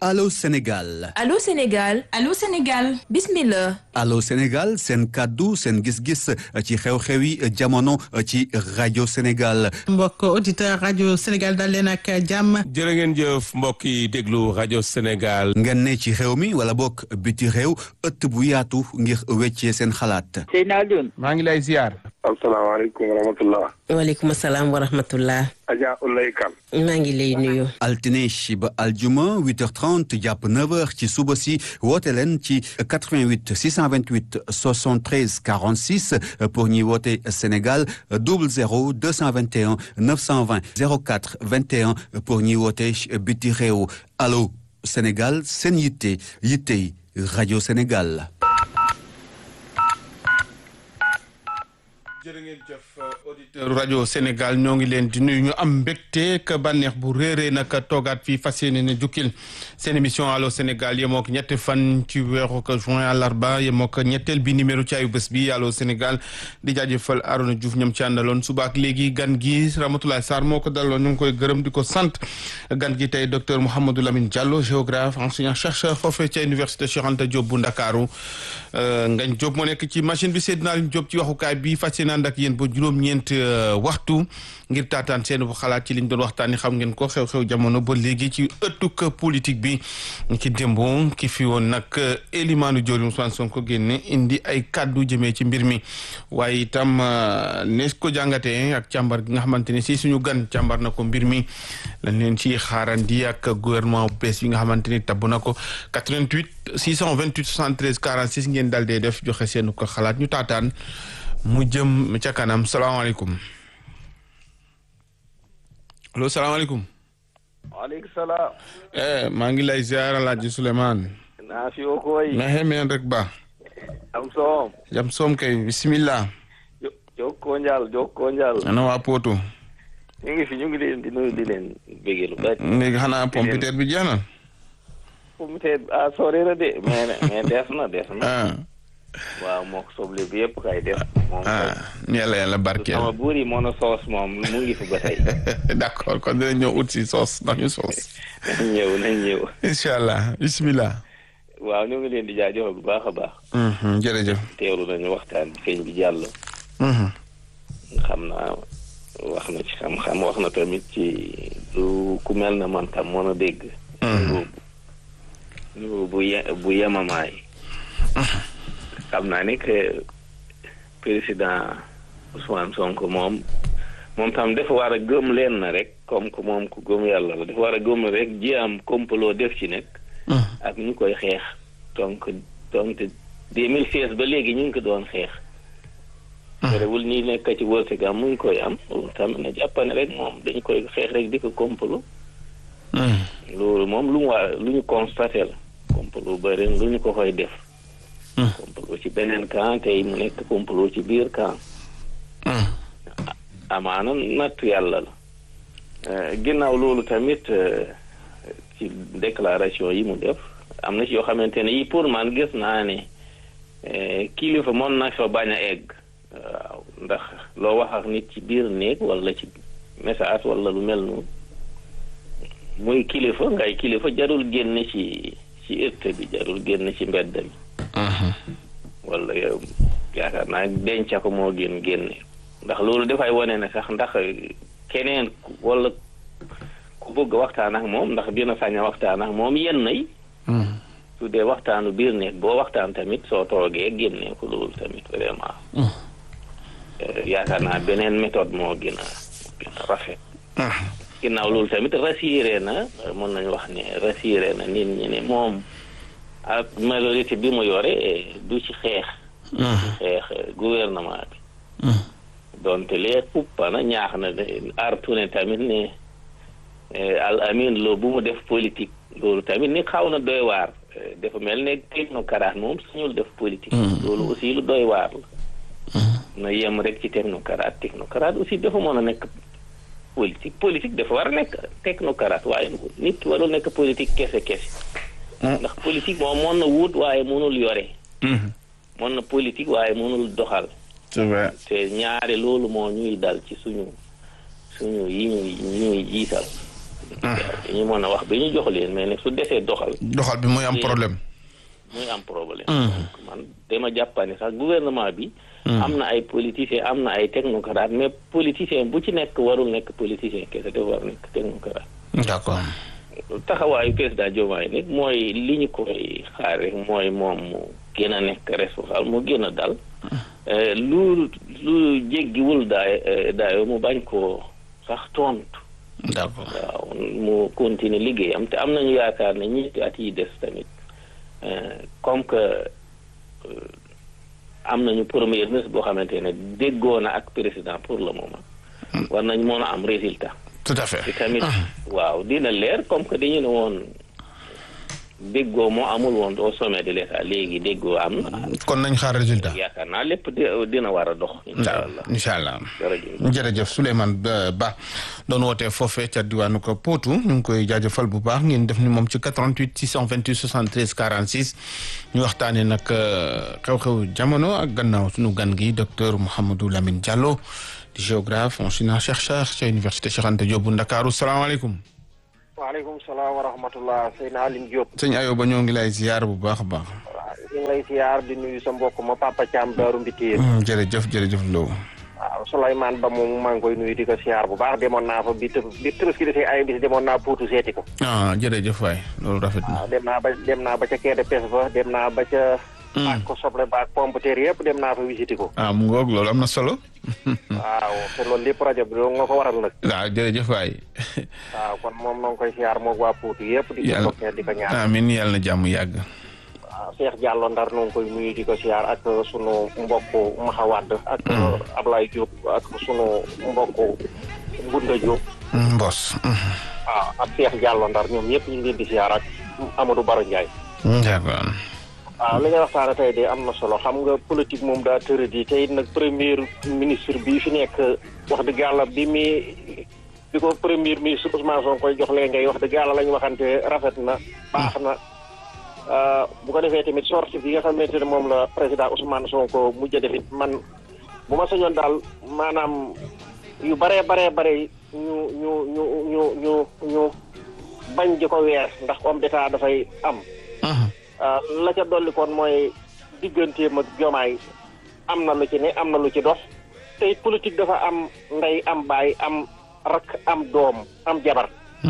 Allô Sénégal Allô Sénégal Allô Sénégal bismillah Allô Sénégal seen kàddu seen gis-gis ci xew-xewi jamono ci rajo Sénégal mbokk auditeur rajo Sénégal dal leen ak jàmm jërë ngeen jëf mbokk yi déglu rajo Sénégal ngeen ne ci réew mi wala bokk biti réew ëtt bu yaatu ngir weccee seen xalaat Seyna Alioune maa ngi lay ziar asalaamaaleykum wa rahmatullah waaleykum salaam wa rahmatullah Adja Ulay Kan maa ngi lay nuyu altine ba aljuma 8h30 jàpp 9h ci suba si woote leen ci 88 628 73 46 pour ñuy woote Sénégal 00 221 920 04 21 pour ñuy woote biti réew allo Sénégal seen yitte yittey rajo Sénégal. jërë ngeen jëf auditeur rajo Sénégal ñoo ngi leen di nuyu ñu am mbégte ka bànneex bu réeree nag toogaat fii fas yéene ne jukkil seen émission allo Sénégal yemoo ko ñetti fan ci weeru ko juin àllarba yemoo ko ñetteel bi numéro ci ayu bés bi allo Sénégal di jaajëfal Arona Diouf ñoom ci àndaloon suba ak léegi gan gi Ramatoulaye Sarr moo ko daloon ñu ngi koy gërëm di ko sant gan gi tey docteur Mouhamadou Lamine Diallo géographe enseignant chercheur foofee ca université Cheikh Anta Diop bu Ndakaaru Ngañ Diop moo nekk ci machine bi Seydina Alioune Diop ci waxukaay bi fas yéene ànd ak yéen ba juróom-ñeent waxtu ngir taataan seen bu xalaat ci liñ doon waxtaani xam ngeen ko xew-xew jamono ba léegi ci ëttuk politique bi ci démb ki fi woon nag Elimane Diori Ousmane Sonko génne indi ay kàddu jëmee ci mbir mi waaye itam nees ko jàngatee ak càmbar gi nga xamante ne si suñu gan càmbar na ko mbir mi lañ leen ci xaarandi ak gouvernement bu bees bi nga xamante ni tabb na ko 88 628 73 46 ngeen dal dee def joxe seen ko xalaat ñu taataan mu jëm ca kanam salaamaaleykum allo salaamaaleykum. waaleykum salaam. maa ngi lay ziar Alaaji Souleymane. naa fi woo koy. na xemeen rek ba. am soom. jam soom kay bisimilah. jokkoo njaal jokkoo njaal. ana waa Poto. ñu ngi fi ñu ngi leen di nuyu di leen bëggee lu bari. léegi xanaa pompiteer bi jeex na. pompiteer bi ah sori na de mais mais des na des na. ah. waaw moo ko soble bi yëpp kay def. moom ah yàlla yàlla barkeel. sama buur yi mono soos moom mu ngi fi ba tey. d'accord kon dinañ ñëw ut si soos ndax ñu soos. nañ ñëw nañ ñëw. incha allah bisimilah. waaw ñu ngi leen di jaajëfal bu baax a baax. jërëjëf. teewlu nañu waxtaan bi feeñ bi jàll. xam naa wax na ci xam-xam wax na tamit ci du ku mel na man tam mën a dégg. bu bu ye bu yemamaay. xam naa ne que président Ousmane Sonko moom moom tam dafa war a gëm leen na rek comme que moom ku gëm yàlla la dafa war a gëm rek ji am complot def ci nekk. ak ñu koy xeex donc donc deux mille seize ba léegi ñu ngi ko doon xeex. terewul ñi nekk ci wërsëgam mu ngi koy am tamit na jàppane rek moom dañu koy xeex rek di ko complot. loolu moom lu mu waa lu ñu constaté la complot ba ren lu ñu ko koy def. complot ci beneen camp tey mu nekk complot ci biir camp. amaana nattu yàlla la. ginnaaw loolu tamit ci déclaration yi mu def am na ci yoo xamante ne yi pour man gis naa ne kilifa mën na fa bañ a egg. waaw ndax loo wax ak nit ci biir néeg wala ci message wala lu mel noonu muy kilifa ngay kilifa jarul génn ci ci ëtt bi jarul génn ci mbedd mi. wala yow yaakaar naa denca ko moo gën génne ndax loolu dafay wane ne sax ndax keneen wala ku bëgg waxtaan ak moom ndax dina sañ a waxtaan ak moom yenn yi. su dee waxtaanu biir nekk boo waxtaan tamit soo toogee génne ko loolu tamit vraiment. yaakaar naa beneen méthode moo gën a gën a rafet. ginnaaw loolu tamit rassuré na mën nañu wax ne rassuré na nit ñi ne moom. ak majorité bi mu yore du ci xeex. du ci xeex gouvernement bi. donte lee uppa na ñaax na artu ne tamit ne al amin loo bu mu def politique loolu tamit ni xaw na doy waar dafa mel ne technocrate moom suñul def politique. loolu aussi lu doy waar la. na yem rek ci technocrate technocrate aussi dafa mën a nekk politique politique dafa war a nekk technocrate waaye nit warul nekk politique kese kese. ndax politique moom mën na wut waaye mënul yore. mën na politique waaye mënul doxal. c'est vrai te ñaare loolu moo ñuy dal ci suñu suñu yi ñuy yi ñuy jiital dañu mën a wax bi ñu jox leen mais nag su desee doxal doxal bi mooy am problème. muy am problème donc man dama jàppane sax gouvernement bi am na ay politiciens am na ay technocrates mais politicien bu ci nekk warul nekk politicien kese dafa war nekk technocrate d'accord. taxawaayu président Diomaye nag mooy li ñu koy xaar rek mooy moom mu gën a nekk responsable mu gën a dal lu lu jéggiwul daay daayo mu bañ koo sax tontu d'accord. waaw mu continuer liggéeyam te am nañu yaakaar ne ñetti at yi des tamit comme que am nañu premier ministre boo xamante ne déggoo na ak président pour le moment war nañ mën a am résultat tout à fait. te tamit waaw dina leer comme que dañu ne woon déggoo moo amul woon au sommet de l'état léegi déggoo am na kon nañ xaar résultat. yaakaar naa lépp di- dina war a dox incha allah incha allah. jërëjëf jërëjëf Souleymane Ba Ba doon wootee foofee ca diwaanu ko Potou ñu ngi koy jaajëfal bu baax ngeen def ni moom ci 88 628 73 46 ñu waxtaanee nag xew-xew jamono ak gannaaw suñu gan gi docteur Mouhamadou Lamine Diallo di géographe enseignant chercheur ca université Cheikh Anta Diop bu Ndakaaru salaamaaleykum. waaleykum salaam wa rahmatullah Seydina Aline Diop sëñ Ayoba ñoo ngi lay ziar bu baax a baax. waaw ñu ngi lay siyaar di nuyu sa mbokk ma Papa Thiam Daaru Mbitiir jërëjëf jërëjëf Lo. waaw Souleymane Ba moom maa ngi koy nuyu di ko siyaar bu baax demoon naa fa bi të bi Tabaski defee ay bis demoon naa Potou seeti ko ah jërëjëf waay loolu rafet na. waaw dem naa ba dem naa ba ca quai de pêche ba dem naa ba ca ak ko soble ba ak pomme de terre yëpp dem naa fa visité ko ah mu ngoog loolu am na solo. waaw te loolu lépp rajo bi loolu nga ko waral nag waaw jërëjëf waay. waaw kon moom noo ngi koy siyaar moog waa Potou yëpp di ko Yàlla- toppee di ko ñaan amiin yàlla na jàmm yàgg. waaw Cheikh Diallo Ndar noo ngi koy nuyu di ko siyaar ak sunu mbokk Maxa Wade ak Ablaye Diop ak sunu mbokk Ngunda Diop Mbos. waaw ak Cheikh Diallo Ndar ñoom ñëpp ñu ngi leen di siyaar ak Amadou Baro Ndiaye d'accord. waaw li nga waxtaane tey de am na solo xam nga politique moom daa tëradi tey nag premier ministre bi fi nekk wax dëgg yàlla bi mi bi ko premier ministre Ousmane Sonko koy jox leen ngay wax dëgg yàlla la ñu waxante rafet na baax na Uh, bu ko defee tamit sortie bi nga xamante ne moom la président Ousmane Sonko mujj a defit man bu ma sañoon daal maanaam yu baree baree bare ñu ñu ñu ñu ñu ñu bañ di ko weer ndax homme d'état dafay am uh, la ca dolli kon mooy digganteem ak jomaay am na lu ci ne am na lu ci dox te it politique dafa am ndey am baay am rak am doom am jabar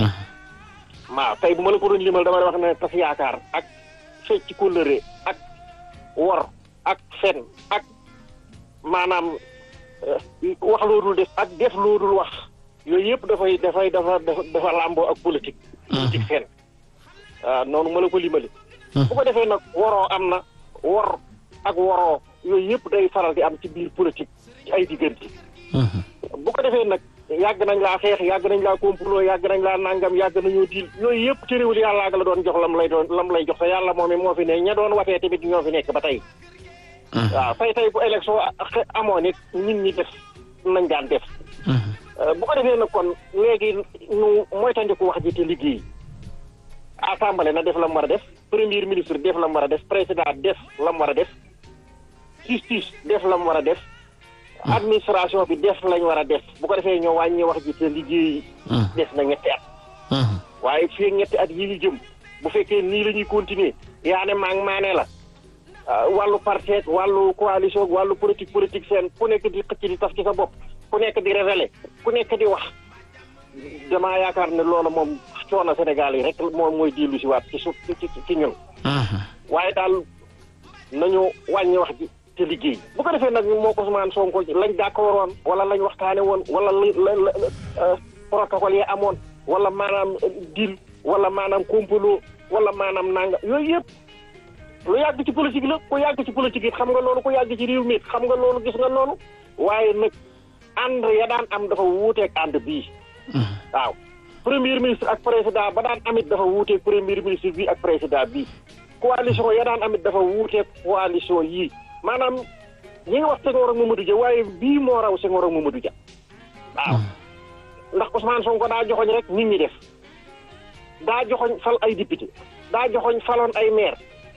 waaw tey bu ma la ko doon limal dama lay wax ne tas yaakaar ak fecc kóllëre ak wor ak fen ak maanaam wax loo dul def ak def loo dul wax yooyu yëpp dafay dafay dafa dafa dafa làmboo ak politique politique fen waaw noonu ma la ko limali bu ko defee nag woroo am na wor ak woroo yooyu yëpp day faral di am ci biir politique ci ay diggante bu ko defee nag yàgg nañ laa xeex yàgg nañ laa complot yàgg nañ laa nangam yàgg nañoo diil yooyu yëpp ci réewul yàllaa ga la doon jox lam lay doon lam lay jox te yàlla moom moo fi ne ña doon watee tamit ñoo fi nekk ba tey waaw tey tey bu élection amoon it nit ñi def nañ daan def bu ko defee nag kon léegi nu moytandiku wax ji te liggéey assemblée na def la mu war a def premier ministre def la mu war a def président def la mu war a def justice def la mu war a def administration bi def lañ war a def bu ko defee ñoo wàññi wax ji te liggéey des na ñetti at waaye fii ñetti at yi ñu jëm bu fekkee nii la ñuy continuer yaa ne maa ngi maanee la wàllu parti ak wàllu coalition wàllu politique politique seen ku nekk di xëcc di taf ci sa bopp ku nekk di révéler ku nekk di wax damaa yaakaar ne loolu moom coono Sénégal yi rek moom mooy dellu si waat ci su ci ci ñun waaye daal nañu wàññi wax ji te liggéey bu ko defee nag moo ko Ousmane Sonko lañ d'accord woon wala lañ waxtaane woon wala la protocole yi amoon wala maanaam deal wala maanaam complot wala maanaam nanga yooyu yëpp lu yàgg ci politique la ku yàgg ci politique it xam nga loolu ku yàgg ci réew mi it xam nga loolu gis nga loolu waaye nag ànd ya daan am dafa wuuteeg ànd bii waaw premier ministre ak président ba daan amit dafa wuuteeg premier ministre bii ak président bii coalition ya daan amit dafa wuuteeg coalition yii maanaam ñi nga wax Senghor ak Mamadou Dia waaye bii moo raw Senghor ak Mamadou Dia waaw ndax Ousmane Sonko daa joxoñ rek nit ñi def daa joxoñ fal ay député daa joxoñ faloon ay maire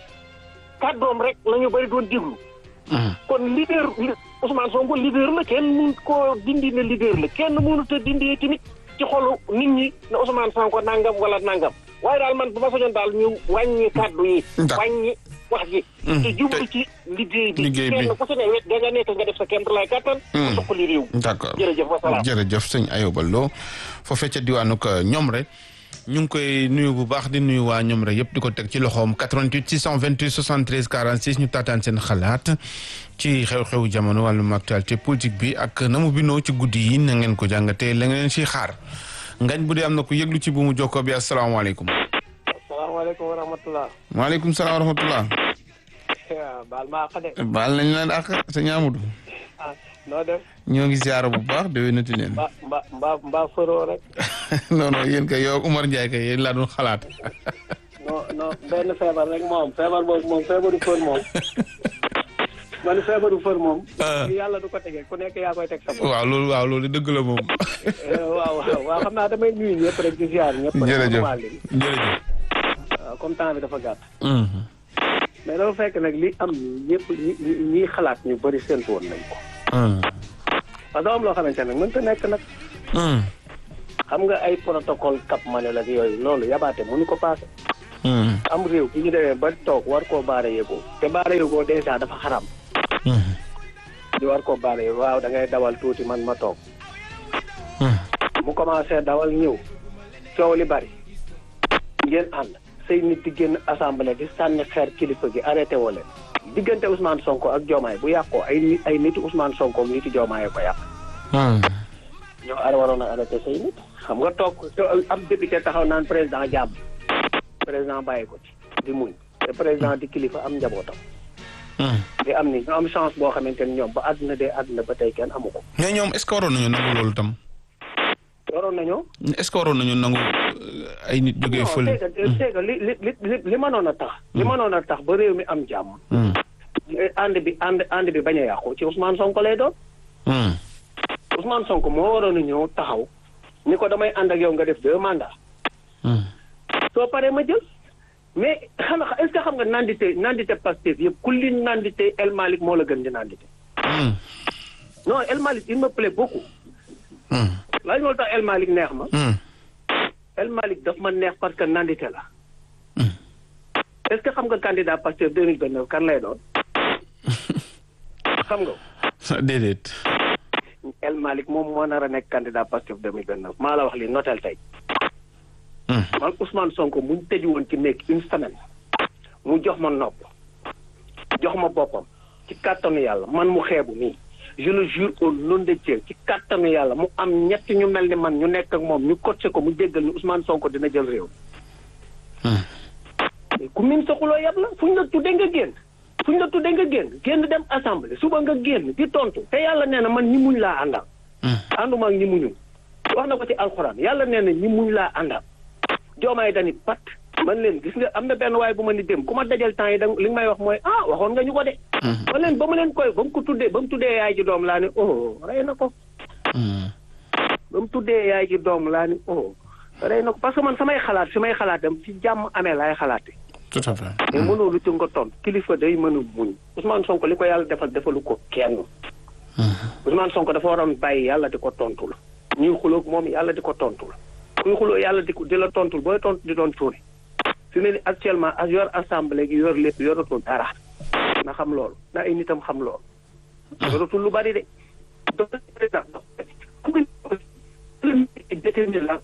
kàddoom rek la ñu bëri doon déglu kon leader Ousmane Sonko leader la kenn mun koo dindi ne leader la kenn mënut a dindi tamit ci xolu nit ñi ne Ousmane Sonko nangam wala nangam waaye daal man bu ma sañoon daal ñu wàññi kàddu yi. D'accord. wàññi wax ji. te jublu ci liggéey bi. Liggéey bi. kenn ku ci ne wet da nga nekk nga def sa kéem lay kattan. Hmm. mu suqali réew. d'accord jërëjëf wasalaam. jërëjëf sëñ Ayoba Lo foofee ca diwaanu ko ñoom rek ñu ngi koy nuyu bu baax di nuyu waa ñoom rek yëpp di ko teg ci loxoom 88 628 73 46 ñu taataan seen xalaat ci xew-xewu jamono wàllum actualité politique bi ak na mu bindoo ci guddi yi na ngeen ko jàngatee la ngeen ciy xaar ngañ bu dee am na ku yëglu ci bu mu jokkoo bi asalaamaaleykum. asalaamaaleykum wa rahmatulah. waaleykum salaam wa rahmatullah. baal maa xam ne. baal nañ leen ak sëñ Amadou. ah noo def. ñoo ngi ziara bu baax déwénati leen. mba mba mba mbaa fëroo rek. non non yéen kay yow ak Umar Ndiaye kay yéen laa doon xalaat. non non benn feebar rek moom feebar boobu moom feebaru fër moom. man feebaru fër moom. Ah. yàlla du ko tegee ku nekk yaa koy teg sa bopp. waaw loolu waaw loolu dëgg la moom. Eh, waaw waaw waaw xam naa damay nuyu ñëpp rek di ziar ñëpp. rek jërëjëf normal li. jërëjëf. waaw comme temps bi dafa gàtt. mais dafa fekk nag li am ñëpp ñi ñi ñiy xalaat ñu bëri séntu woon nañ ko. parce que am loo xamante ne mënta nekk nag. xam nga ay protocole cap manuel ak yooyu loolu yabaate mënu ko paase. am réew bi ñu demee ba toog war koo baara yëgoo te baara yëgoo dèjà dafa xaram ñu war koo baara yëgoo waaw da ngay dawal tuuti man ma toog mu commencé dawal ñëw coow li bari ngeen ànd say nit di génn assemblée di sànni xeer kilifa gi arrêté woo leen diggante Ousmane Sonko ak Diomaye bu yàqoo ay nit ay niti Ousmane Sonko ak niti Diomaye ko yàq ñoo ar waroon a arrêté say nit xam nga toog am député taxaw naan président jàmm président bàyyi ko ci di muñ te président di kilifa am njabootam di am ni ñu am chance boo xamante ni ñoom ba àdduna dee àdduna ba tey kenn amu ko mais ñoom est-ce que waroon nañu nangu loolu tam waroon nañoo est-ce que waroon nañu nangu euh, ay nit jógee non fële. c'est que c'est que li li li li li mënoon a tax li mënoon a tax ba réew mi am jàmm Hmm. ànd bi ànd ànd bi bañ a yàqu ci Ousmane Sonko lay doon Hmm. Ousmane Sonko moo waroon a ñëw taxaw ni ko damay ànd ak yow nga def deux mandats Hmm. soo paree ma jël mais xam nga est-ce que xam nga nandite nandite Pastef yëpp ku li nandite El Malick moo la gën di nandite Hmm. non El Malick il me plaît beaucoup Hmm. laaj moo tax El Malick neex ma Hmm. El Malick daf ma neex parce que nandite la Hmm. est-ce que xam nga candidat Pastef 2029 kan lay doon xam nga déedéet. El Malick moom moo nar a nekk candidat Pastef 2029 maa la wax li notel tey Hmm. man Ousmane Sonko muñ tëju woon ci nekk une semaine mu jox ma nopp jox ma boppam ci kàttanu yàlla man mu xeebu nii je le jure au nom de Dieu ci kàttanu yàlla mu am ñett ñu mel ni man ñu nekk ak moom ñu coaché ko mu déggal ni Ousmane Sonko dina jël réew Hmm. mais ku min soxuloo yab la fu ñu la tuddee nga génn fu ñu la tuddee nga génn génn dem assemblée suba nga génn di tontu te yàlla nee na man ñi muñ laa àndal Hmm. ànduma ak ñi muñul wax na ko ci alxuraan yàlla nee na ñi muñ laa àndal joomaay dani pat man leen gis nga am na benn waay bu ma ni dem ku ma dajal temps yi da li nga may wax mooy ah waxoon nga ñu ko de man leen ba ma leen koy ba mu ko tuddee ba mu tuddee yaay ji doom laa ni oh rey na ko Hmm. ba mu tuddee yaay ji doom laa ni oh rey na ko parce que man samay xalaat fi may xalaatam ci jàmm amee laay xalaate tout à fait. mais mënoo lu ci nga ton kilifa day mën a muñ Ousmane Sonko li ko yàlla defal defalu ko kenn Ousmane Sonko dafa waroon bàyyi yàlla di ko tontul ñuy xuloog moom yàlla di ko tontul kuy xuloo yàlla di ko di la tontul booy tontu di doon tuuri fi ne ni actuellement ak yor assemblée gi yor lépp yoratul dara na xam loolu na ay nitam xam loolu yoratul lu bari de donc président déterminer la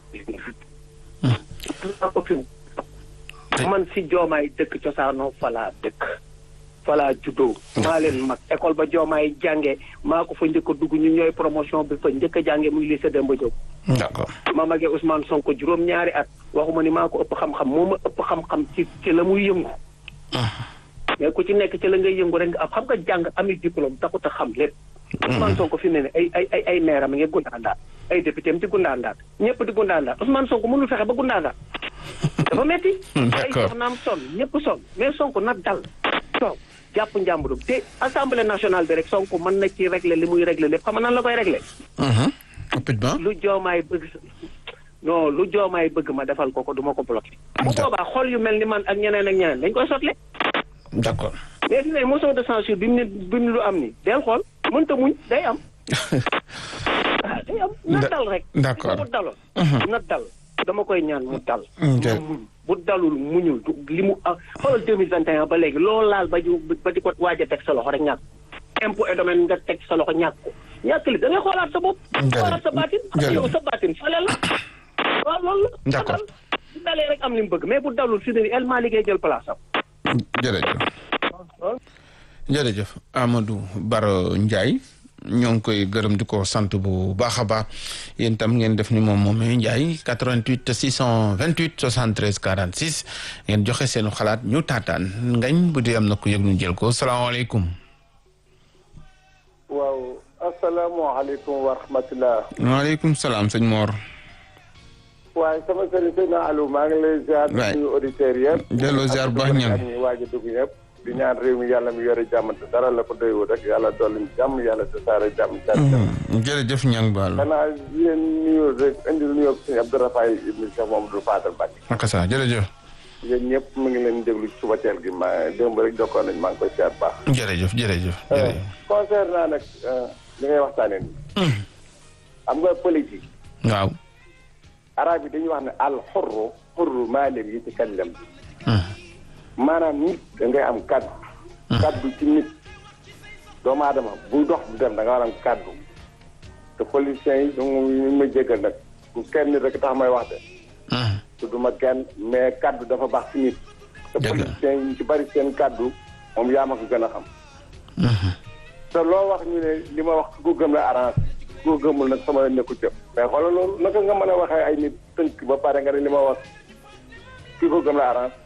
man si joomaay dëkk cosaanoo falaa dëkk falaa juddoo maa leen mag école ba joomaay jànge maa ko fa njëkk a dugg ñu ñooy promotion bi fa njëkk a jànge muy lycée Demba Diop d'accord. ma magee Ousmane Sonko juróom ñaari at waxuma ni maa ko ëpp xam-xam moo ma ëpp xam-xam ci ci la muy yëngu mais ku ci nekk ci la ngay yëngu rek nga am xam nga jàng ami diplôme taxut a xam lépp Ousmane Sonko fi mu ne ne ay ay ay ay maire am ngi gundaandaat ay député am di gundaandaat ñëpp di gundaandaat Ousmane Sonko mënul fexe ba gundaandaat dafa metti ay D'accord. soxnaam sonn ñëpp sonn mais Sonko na dal toog jàpp njàmburum te assemblée nationale bi rek Sonko mën na ci régler li muy régler lépp xam nga nan la koy régler Mhm. rapidement. lu joomaay bëgg non lu joomaay bëgg ma defal ko ko du ma ko bloqué bu boobaa xol yu mel ni man ak ñeneen ak ñeneen dañ koy sotle d'accord. mais fi ne motion de censure bi mu ne bi mu lu am ni del xool mënta muñ day am ah day day am na Da- dal rek d'accord. mu daloon na dal dama koy ñaan mu dal Ok. na muñ bu dalul muñul du- li mu ah xoolal deux mille vingt et un ba léegi loolu laal ba ju ba di ko waaj a teg sa loxo rek ñàkk impôt et domaine nga teg sa loxo ñàkk ko ñàkk li da ngay xoolaat sa bopp Jërëjëf. xoolaat sa baatin xam nga yow sa baatin fale la waaw loolu la D'accord. bu dalee rek am li mu bëgg mais bu dalul si ne El Malick liggéey jël place am jërëjëf jërëjëf Amadou Baro Ndiaye ñoo ngi koy gërëm di ko sant bu baax a baax yéen tam ngeen def ni moom moomee Ndiaye 88 628 73 46 ngeen joxe seenu xalaat ñu taataan ngañ bu dee am na ku yëg ñu jël ko salaamaaleykum. waaw asalaamaaleykum wa rahmatulah. waaleykum salaam sëñ Mor. waaye sama sëriñ sëñ Aliou maa ngi lay ziar. waay di nuyu auditeurs yëpp. delloo ziar bu baax ñaan. ak ñi waaj a dugg ñëpp. di ñaan réew mi yàlla mi yore jàmm te dara la ko doyoo rek yàlla dolli jàmm yàlla tasaare jàmm. jërëjëf ñang baal. xanaa yéen nuyoo rek indi nuyoo sëñ Abdourahmane ibn Cheikh Mamadou Fadal Mbacke. naka saa jërëjëf. yéen ñëpp mu ngi leen déglu ci suba teel gi ma démb rek jokkoon nañ maa ngi koy ziar bu baax. jërëjëf jërëjëf. jërëjëf. concernant nag li ngay waxtaanee nii. xam nga politique. waaw. arab yi dañuy wax ne al xurru xurru maa leen yi ci kallam maanaam nit da ngay am kaddu kaddu ci nit doomu aadama buy dox di dem da nga war a am kaddu te politiciens yi ñu ma jéggal nag bu kenn nit rek tax may wax de tudduma kenn mais kaddu dafa baax ci nit te Dëgg la. politiciens yi ñu ci bari seen kaddu moom yaa ma ko gën a xam te loo wax ñu ne li ma wax ku ko gëm la arrange ku ko gëmul nag sama nekku ca mais xoolal loolu naka nga mën a waxee ay nit tënk ba pare nga ne li ma wax ki ko gëm la arrange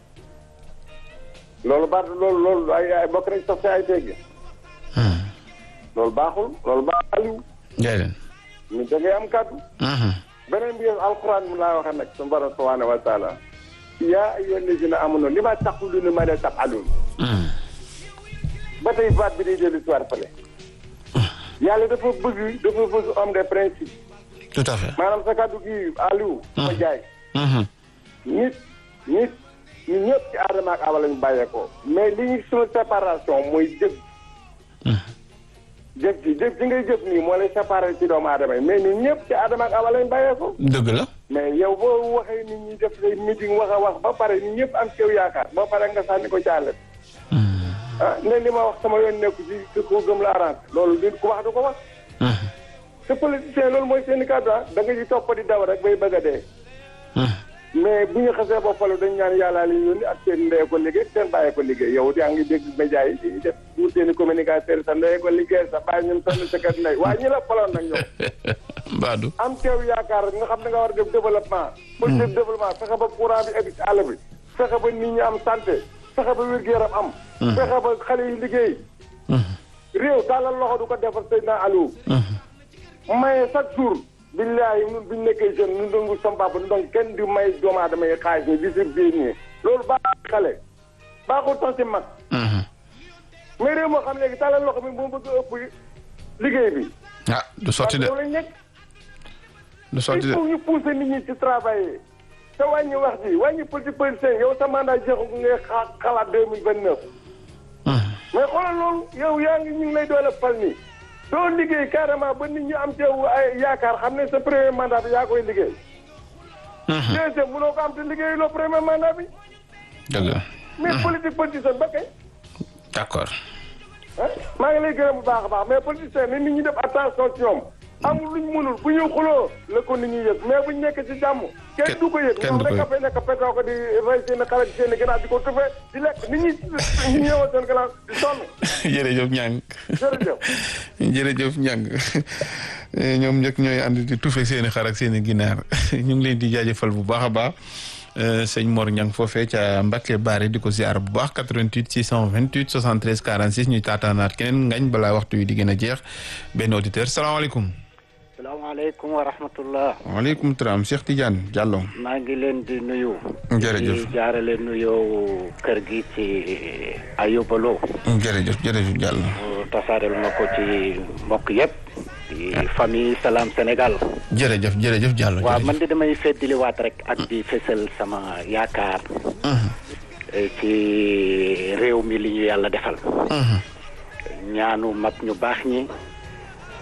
loolu baax loolu loolu ay ay bokk rek sax si ay teggi loolu baaxul loolu baaxul jërëjëf. ñu da ngay am kàddu beneen bi yow alquran mu laa waxee nag suñu borom subhanahu wa taala yaa ayyuha allazina amanu li ma taquluna ma la tafalun ba tey baat bi day dellu si waat fële yàlla dafa bëgg dafa bëgg homme de principe tout à fait. maanaam sa kàddu gi Aliou ma jaay nit nit ñu ñëpp ci aadama ak awa lañu bàyyeekoo mais li ñu suñu séparation mooy jëf jëf ji jëf ji ngay jëf nii moo lay séparé ci doomu aadama yi mais ñun ñëpp ci aadama ak awa lañu bàyyeekoo dëgg la. mais yow boo waxee nit ñi def say meeting wax a wax ba pare nit ñëpp am ci yow yaakaar ba pare nga sànni ko jàllet ah ne li ma wax sama yoon nekku ci te ko gëm la arrangé loolu nit ku wax du ko wax te politicien loolu mooy seen i kàddu ah da nga ci topp di daw rek bay bëgg a dee mais bu ñu xasee ba falu dañ ñaan yàllaa li yónni ak seen ndey ko liggéey seen bàyyi ko liggéey yow yaa ngi dégg média yi di def ñu seen i communicateur sa ndey ko liggéey sa bàyyi ñun sonn sa kër ndey waaye ñi la faloon nag ñoom Mbadou. am teew yaakaar nga xam ne nga war a def développement politique développement fexe ba courant bi egg ci àll bi fexe ba nit ñi am santé fexe ba wér-gu-yaram am fexe ba xale yi liggéey réew tàllal loxo du ko defar Seydina Aliou maye chaque jour billahi ñun buñ nekkee jeune ñun dongu sam papa donc kenn di may doomu aadama yi xaalis ni di sir biir nii loolu baaxul xale baaxul sax ci mag mais réew moo xam léegi tàllal loxo bi moo bëgg a ëpp liggéey bi ah du sotti de loolu lañ nekk du sotti il de. faut ñu pousser nit ñi ci travailler te wàññi wax ji wàññi politique politicien yow sa mandat jeexu ngay xa- xalaat deux mille vingt neuf mais xoolal loolu yow yaa ngi ñu ngi lay doole fal nii doo liggéey carrément ba nit ñi am ci yow ay yaakaar xam ne sa premier mandat bi yaa koy liggéey deuxième mënoo ko am te liggéey loo premier mandat bi dëgg la. mais politique politicien ba kay d'accord. ah maa ngi lay gërëm bu baax a baax mais politicien ni nit ñi def attention ci ñoom amul luñ mënul bu ñuy xuloo la ko nit ñi yëg mais buñ nekk ci jàmm kenn du ko yëg kenn ñoom du ko rek a yëg. fay nekk petoo ko di rey seen xale ak seen gannaaw di ko tufee di lekk nit ñi ñu ñëwoon seen gannaaw di sonn jërëjëf ñang jërëjëf jërëjëf ñang ñoom ñëpp ñooy ànd di tufe seeni xar ak seeni ginaar ñu ngi leen di jaajëfal bu baax a baax sëñ Mor Ñang foofee ca Mbacke Bari di ko ziar bu baax 88 628 73 46 ñuy taataanaat keneen ngañ balaa waxtu wi di gën a jeex benn auditeur salaamaaleykum. salaamaaleykum wa rahmatullah waaleykum salaam Cheikh Tidiane Diallo. maa ngi leen di nuyu jërëjëf di jaarale nuyoo kër gi ci ayubaloo jërëjëf jërëjëf Diallo. tasaareel ma ko ci mbokk yëpp di famille Salam Sénégal jërëjëf jërëjëf Diallo. waaw man de damay feddiliwaat rek ak di fësal sama yaakaar eh, ci réew mi li ñu yàlla defal ñaanu mag ñu baax ñi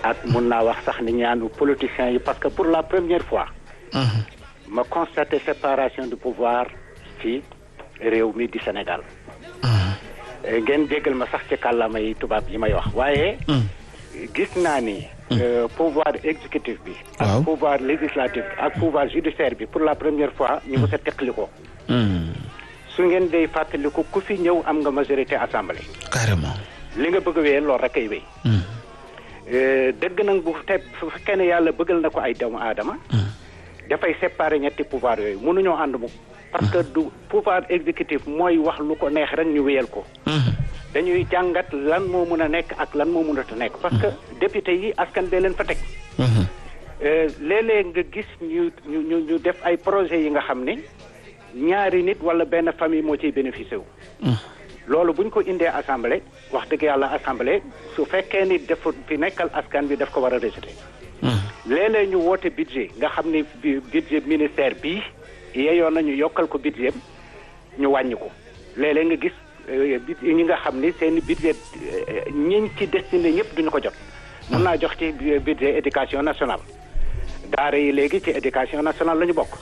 ak mun naa wax sax ni ñaanu politiciens yi parce que pour la première fois ma constaté séparation du pouvoir ci réew mi di Sénégal ngeen jéggal ma sax ci kàllaama yi tubaab yi may wax waaye gis naa ni pouvoir exécutif bi ak pouvoir législatif ak pouvoir judiciaire bi pour la première fois ñu mës a teqali ko su ngeen day fàttaliku ku fi ñëw am nga majorité assemblée carrément li nga bëgg a wéyal loolu rek ay wéy dëgg nag bu te bu fekkee ne yàlla bëggal na ko ay doomu aadama dafay séparer ñetti pouvoir yooyu mënuñoo ànd mu parce que du pouvoir exécutif mooy wax lu ko neex rek ñu wéyal ko dañuy jàngat lan moo mun a nekk ak lan moo munat a nekk parce que député yi askan bee leen fa teg léeg-léeg nga gis ñu ñu ñu ñu def ay projets yi nga xam ne ñaari nit wala benn famille moo ciy bénéficié wu loolu buñ ko indee assemblée wax dëgg yàlla assemblée su fekkee ni dafa fi nekkal askan bi daf ko war a rejeté léeg-léeg ñu woote budget nga xam ne budget ministère bii yeyoon nañu yokkal ko budget ñu wàññi ko léeg-léeg nga gis ñi nga xam ni seen budget ñiñ ci destiné ñëpp duñu ko jot mun naa jox ci budget éducation nationale daara yi léegi ci éducation nationale la ñu bokk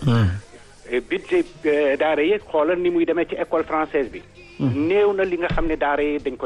budget daara yi xoolal ni muy demee ci école française bi néew na li nga xam ne daara yi dañ ko